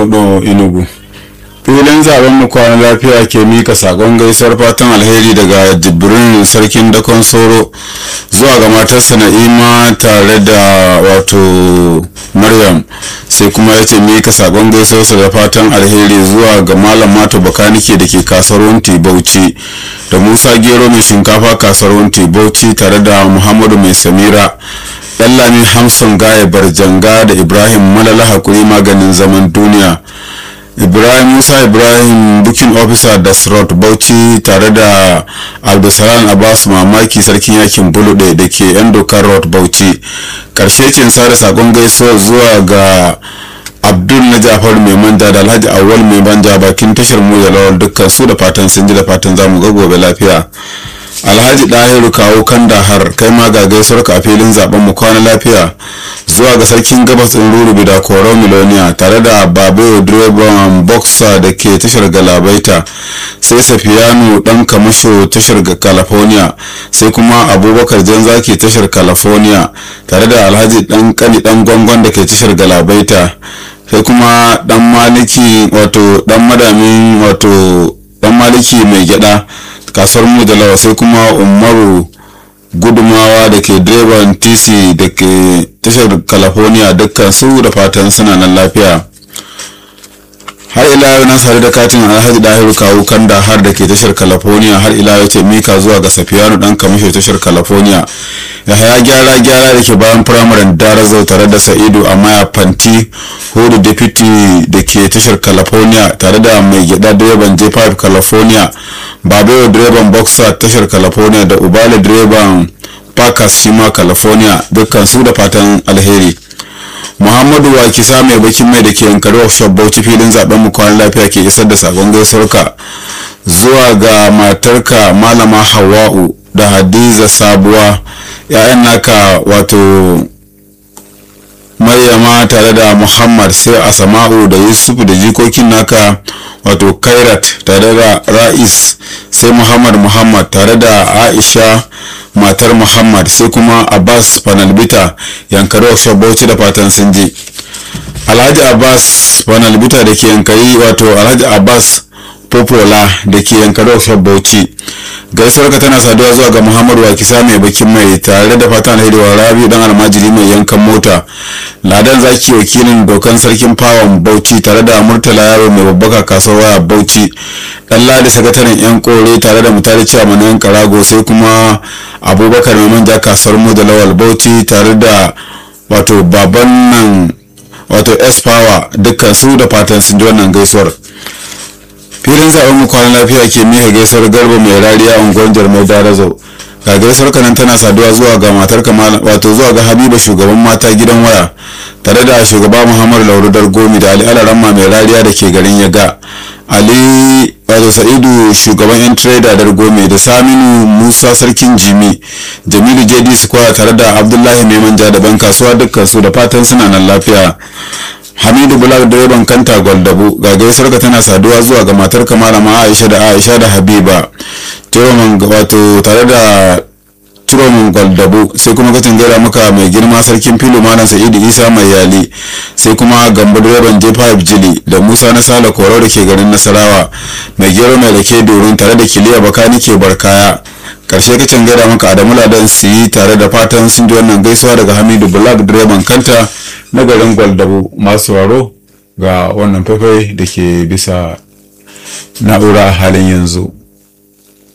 hudu inugu filin zaben mu kwana lafiya ke mika sakon gaisuwar fatan alheri daga jibrin sarkin dakon soro zuwa ga matarsa na'ima tare da wato maryam sai kuma ya ce mika sakon gaisuwarsa da fatan alheri zuwa ga malam mato bakanike da ke kasuwar wunti bauchi da musa gero mai shinkafa kasuwar wunti bauchi tare da muhammadu mai samira Dallami Hamson Gaya Barjanga da Ibrahim Malala Hakuri maganin zaman duniya. Ibrahim Musa Ibrahim Booking Officer da Srot Bauchi tare da Abdulsalam Abbas Mamaki Sarkin Yakin Bulude da ke yan dokar Road Bauchi. Karshe cin sada sakon gaisuwa zuwa ga Abdul na Jafar mai manja da Alhaji Awal mai banja bakin tashar mu da lawal dukkan su da fatan sun ji da fatan zamu ga gobe lafiya. alhaji ɗahiru kawo kandahar kai ma ga gaisuwar ka a filin zaben mu kwana lafiya zuwa ga sarkin gabas ɗin rurubi da koro miloniya tare da babayo direban boxer da ke tashar galabaita sai safiyanu ɗan kamasho tashar california sai kuma abubakar janzaki tashar california tare da alhaji ɗan kani ɗan gwangon da ke tashar galabaita sai kuma ɗan maliki wato ɗan madamin wato ɗan maliki mai gyada kasuwar mu da lawa sai kuma umaru gudumawa da ke direban tc da ke tashar california dukkan su da fatan suna nan lafiya har ila yau na sare da katin alhaji dahiru kawu kanda har da ke tashar california har ila yau ce mika zuwa ga safiyanu dan kamisho tashar california ya haya gyara gyara da ke bayan firamaren darazau tare da sa'idu a maya fanti hudu deputy da ke tashar california tare da mai gyada direban j5 california babayo direban boxer tashar california da ubale direban parkers shima california dukkan su da fatan alheri muhammadu wakisa mai bakin mai da ke yankari workshop bauchi filin zaben mu kwanan lafiya ke isar da sakon gaisuwarka zuwa ga matarka malama hawa'u da hadiza sabuwa ya'yan naka wato maryama tare da muhammad sai asama'u da yusuf da jikokin naka wato kairat tare da ra'is sai muhammad muhammad tare da aisha matar muhammad sai kuma abbas panalbita yankari workshop bauchi da fatan sun je alhaji abbas panalbita da ke yankari wato alhaji abbas popola da ke yankari workshop bauchi gaisuwar ka tana saduwa zuwa ga muhammadu wakisa mai bakin mai tare da fatan alheri wa rabi dan almajiri mai yankan mota ladan zaki wakilin dokan sarkin fawon bauchi tare da murtala yaro mai babbaka kasuwar waya bauchi dan ladi sakataren yan kore tare da mutare cewa mana yan karago sai kuma abubakar mai manja kasuwar mu da lawal bauchi tare da wato baban nan wato s power dukkan su da fatan sun ji wannan gaisuwar filin zaben mu kwanan lafiya ke miha gaisuwar garba mai rariya unguwar jarmai darazo ga gaisuwar kanan tana saduwa zuwa ga matar kamala wato zuwa ga habiba shugaban mata gidan waya tare da shugaba muhammadu laurudar gomi da ali alaramma mai rariya da ke garin yaga ali wato sa'idu shugaban yan trader dar gome da saminu musa sarkin jimi jamilu jd square tare da abdullahi mai manja da ban kasuwa dukkan su da fatan suna nan lafiya hamidu bulak direban kanta gwaldabu ga gaisuwar ka tana saduwa zuwa ga matar malama aisha da aisha da habiba turoman wato tare da turoman gwaldabu sai kuma kacin gaira maka mai girma sarkin filo malam sa'idu isa mai yali sai kuma gambo direban j5 jili da musa na sala koro da ke garin nasarawa mai gero mai rake dorin tare da kiliya bakani ke barkaya karshe kacin gaira maka adamu ladan su yi tare da fatan sun ji wannan gaisuwa daga hamidu bulak direban kanta na garin gwaldabu masu waro ga wannan faifai da ke bisa na'ura halin yanzu